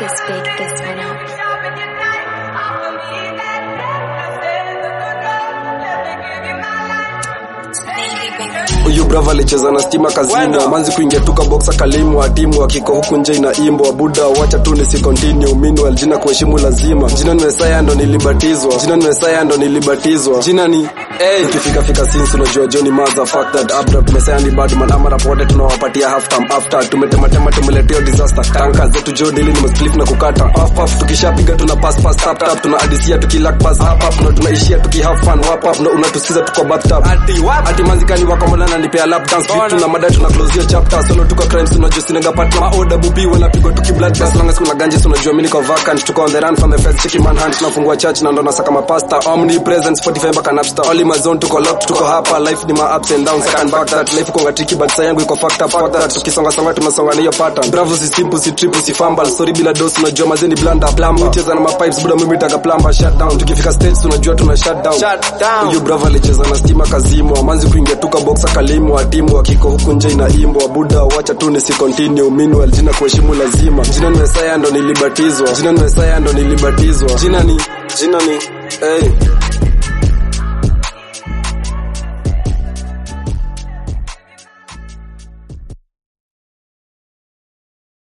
Let's pick this one up. huyu brava alicheza na stima kazini manzi kuingia tuka boxa kalimu atimu akiko huku nje ina imbo buda wacha tu nisi continue meanwhile jina kuheshimu lazima jina ni Messiah ndo nilibatizwa jina ni Messiah ndo nilibatizwa jina ni Hey, ukifika fika since unajua Johnny mother fuck that abrupt Messiah ni bad man ama rapote tunawapatia half time after tumetematema tumeletea disaster tanka zetu jo daily ni mspliff na kukata off off tukishapiga tuna pass pass tap tap tuna adisia tukilak pass up up na tunaishia tuki have fun wap up na unatusikiza tuko bathtub Ati what? ati manzikani wako mbona nipea lap dance vitu na mada tuna close your chapter solo tuko crimes unajua sinanga partner ma order bubi wanapigwa tuki blood gas long as kuna ganjes unajua mimi niko vacant tuko on the run from the feds cheki manhunt tunafungua church na ndo nasaka mapasta omnipresent Spotify mpaka Napster all in my zone tuko locked tuko hapa life ni ma ups and downs I can back that life konga tricky but saa yangu iko fucked up fuck that tukisonga songa tunasonga na hiyo pattern bravo si simple si triple si fumble sorry bila dose unajua mazeni blunder plumber ucheza na ma pipes buda mimi taka plumber shut down tukifika stage tunajua tuna shut down Shut down. huyu bravo alicheza na stima kazimo manzi kuingia tuka boxa kalimu atimu akiko huku nje ina imbo buda wacha tu nisi continue meanwhile jina kuheshimu lazima jina ni Messiah ndo nilibatizwa jina ni Messiah ndo nilibatizwa jina ni jina ni hey